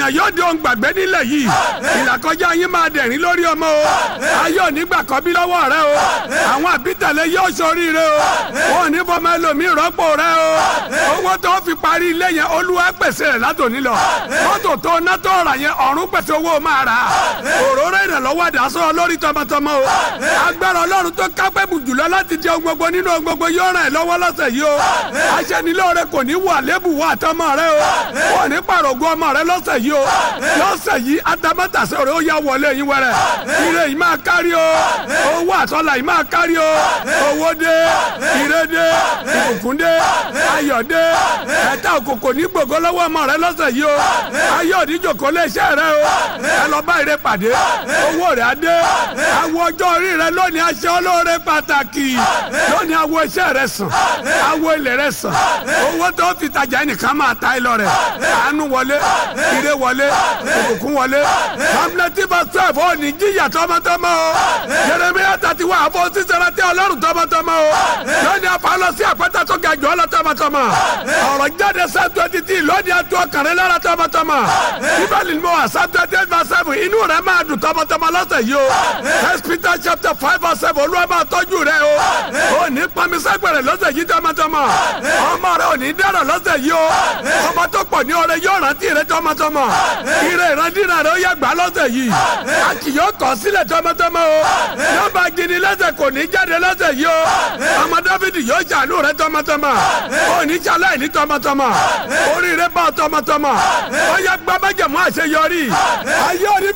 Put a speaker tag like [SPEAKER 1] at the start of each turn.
[SPEAKER 1] ènìyàn yóò di ohun gbàgbé nílẹ̀ yìí ìlàkọjá yín máa dẹ̀rín lórí ọmọ o ayé òní gbà kọ́ bí lọ́wọ́ rẹ o àwọn àbítẹ̀lẹ̀ yóò ṣoríire o wọn ò ní fọmọ ẹlòmíì rọ́pò rẹ o owó tó fi parí ilé yẹn olúwa pèsè rẹ̀ látòní lọ mọ́tò tó ná tó rà yẹn ọ̀run pèsè owó máa rà òróró ìrànlọ́wọ́ àdásọ́ lórí tọmọtọmọ o agbára ọlọ́run tó kápẹ́ bù jùlọ láti jẹ ohun gbogbo nínú ohun gbogbo yóò ràn ẹ́ lọ́wọ́ lọ́sẹ̀ yìí o aṣẹ́nilóore kò ní wà lébù wà tọmọ rẹ o wọn ní pàrọ̀gùn ọmọ rẹ lọ́sẹ̀ yìí o lọ́sẹ̀ yìí atamátàsẹ́ rẹ ó yá wọlé yín wẹrẹ ire yìí máa kárí o owó àtọ́là yìí máa kárí o owó dé ire dé ìbùkún dé ayọ̀ dé ẹ̀ta òkòkò ní gbogbo lọ́wọ́ ọmọ rẹ lọ́sẹ̀ yìí o ayọ̀ òdìjòkó lé iṣẹ́ rẹ o ẹ lọ bá ire pàdé owó rẹ á dé àwọn ọjọ́ orí rẹ lónìí aṣọ olóore pàtàkì lónìí àwọn iṣẹ́ rẹ sàn àwọn ilẹ̀ rẹ sàn owó tó fi tajà ẹnìkan máa ta ẹ lọ rẹ àánú wọlé ire wọlé ìbùkún wọlé hamleti basef ò ní jíyà tọmọtọmọ o jeremiya tati wa àfọ sísèrè tí ọlọ́run tọmọtọmọ o lónìí afa lọ sí àpáta tó ga jọ ọ lọ tọmọtọmọ ọ̀rọ̀ jáde sẹ́tù ẹtì tí lónìí atu ọkàrẹ́ lára tọmọtọmọ bíbélì ni mo wà sẹ́tù ẹtì verse seven inú rẹ máa dùn tọmọtọmọ lọ́sẹ̀ yìí o first peter chapter five verse seven olúwa máa tọ́jú rẹ o ò ní pamisẹ́gbẹ̀rẹ̀ lọ́sẹ̀ yìí tọmọtọmọ ọmọ rẹ ò ní dẹ́rọ̀ lọ́sẹ̀ yìí o ọmọ tó pọ̀ ní ọrẹ yóò rántí rẹ tọmọtọmọ ire ìrandínà rẹ ó yẹ gbà lọ́sẹ̀ yìí a kì yóò kọ̀ sílẹ̀ tọmọtọmọ o yóò bá gini lẹ́sẹ̀ kò ní jáde lọ́sẹ̀ yìí o ọmọ dáfídì yóò ṣàánú rẹ tọmọtọmọ ò ní ṣaláì ní tọmọtọmọ oríire bá tọmọtọmọ ó yẹ gbàmájẹmú àṣeyọrí ayé òní